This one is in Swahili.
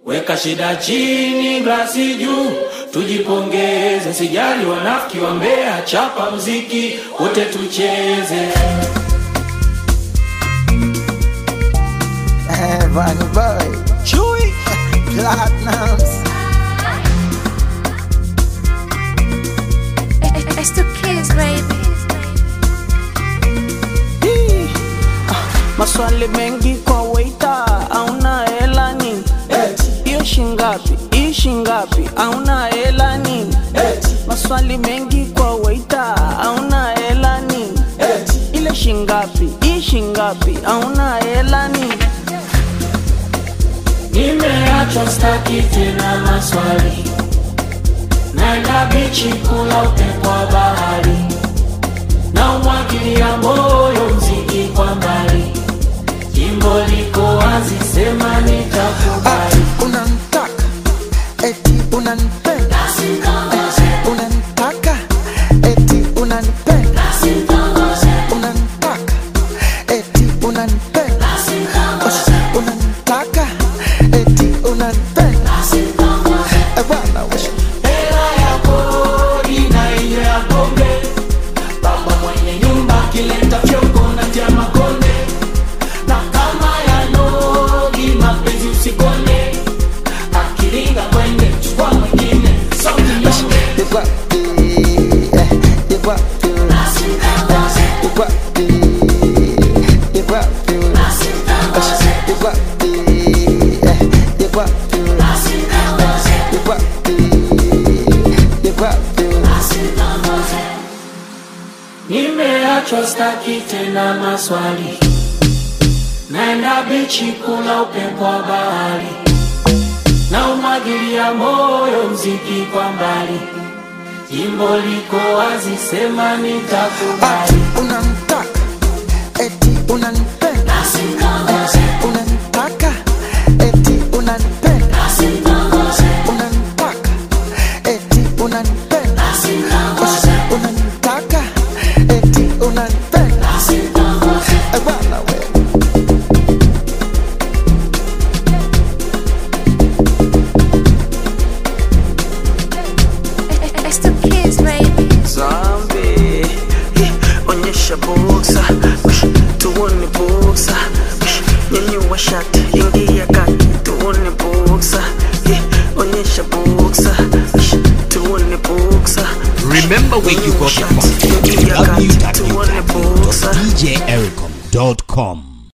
Weka shida chini, glasi juu, tujipongeze. Sijali wanafiki wa Mbeya, chapa mziki wote tucheze. Eh, Bunny Boy, Chewy, Platinums. It's the kids, baby. Hii, ah, maswali mengi kwa waita auna hela nini hiyo shingapi hii shingapi auna hela nini maswali mengi kwa waita auna hela nini ile shingapi hii shingapi auna hela nini Nimeachwa staki tena maswali, naenda bichi kula upepo wa bahari, na umwagilia moyo mziki kwa mbali, jimbo liko wazi, sema nitakubali. Unanitaka, eti unanipenda. Eh, Unanitaka, eti unanipenda. Unanitaka, eti unanipenda. Oh, Unanitaka, eti unanipenda. Eh, bwana, we- Hela ya kodi na hiyo ya pombe, baba mwenye nyumba akileta fyongo na tia makonde, na kama ya nogi mapenzi usikone, akiringa kwende chukua mwingine, sauti nyonge. you got the, eh, you got the, eh, you got the, you got the, eh, you got the, eh, you got the, eh, you got the, you got the. Nimeachwa staki tena maswali, naenda bichi kula upepo wa bahari, na umwagilia moyo mziki kwa mbali, jimbo liko wazi, sema nitakubali. Unanitaka, eti unanipenda. Eh, Unanitaka, eti unanipenda. Unanitaka, eti unanipenda. Oh, Unanitaka, eti unanipenda. Eh, bwana we. It's the kids, baby. Zombie, eh, onyesha boksa Ush, tuone boksa Ush, nyanyua shati ingia kati tuone boksa eh, onyesha boksa Ush, tuone boksa Remember where you got it from. Ingia kati tuone boksa www.djericom.com.